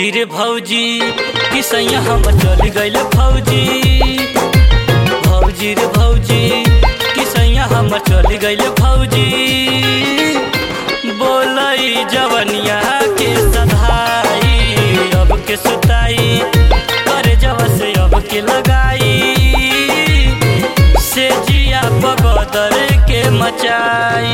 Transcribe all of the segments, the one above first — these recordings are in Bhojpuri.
भौजी रे भौजी किसैया हम चल गइल फौजी भौजी रे भौजी किसैया हम चल गइल फौजी बोलई जवनिया के सधाई अब के सुताई कर जब से अब के लगाई से जिया बगदर के मचाई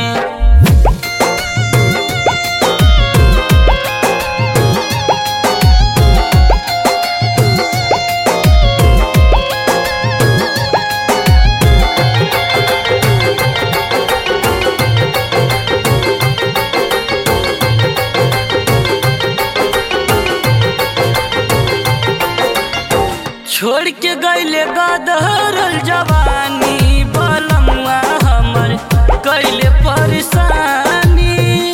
छोड़ के गईले गदरल जवानी बलमुआ हमर कैले परेशानी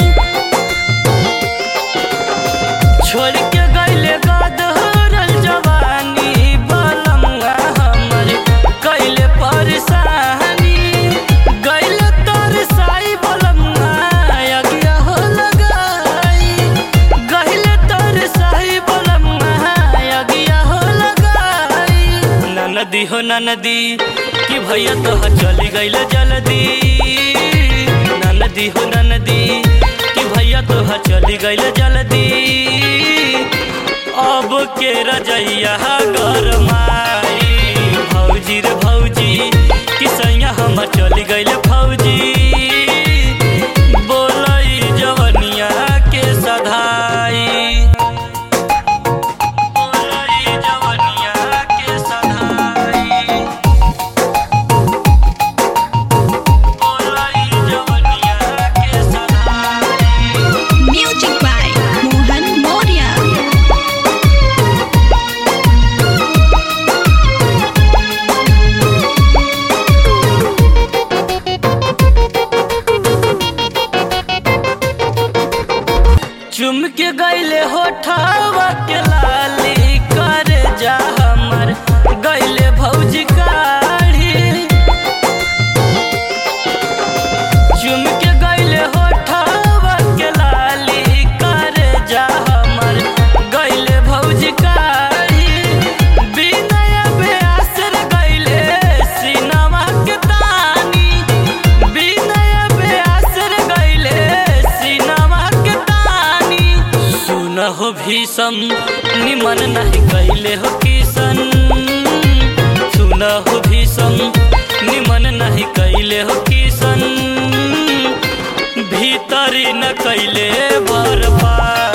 छोड़ के गईले गदरल जवानी बलमुआ हमर कैले परेशानी गईले तरसाई बलमुआ अगिया हो लगाई गईले तरसाई बलमुआ अगिया हो लगाई ननदी हो ननदी कि भैया तो चली गईल जल्दी ननदी हो ननदी कि भैया तो चली गईल जल्दी अब के रजैया गरमाई भौजी रे भौजी कि सैया हम चली गईल फौजी बोलई जवनिया के सधाई बोलई जवनिया के सधाई बोलई जवनिया के सधाई Music by Mohan Moria. चुम के गईले होठावा के लाली कर जा हमर गईले भौजी काढ़ी चुम के गईले होठावा के लाली कर जा हमर गईले भौजी काढ़ी बिनय बेअसर गईले सिनमा के तानी बिनय बेअसर गईले सिनमा के तानी सुन हो भीषम निमन नहीं गईले हो किशन सुन हो भीषम निमन नहीं कैले हो किशन भीतरी न कैले बर्बाद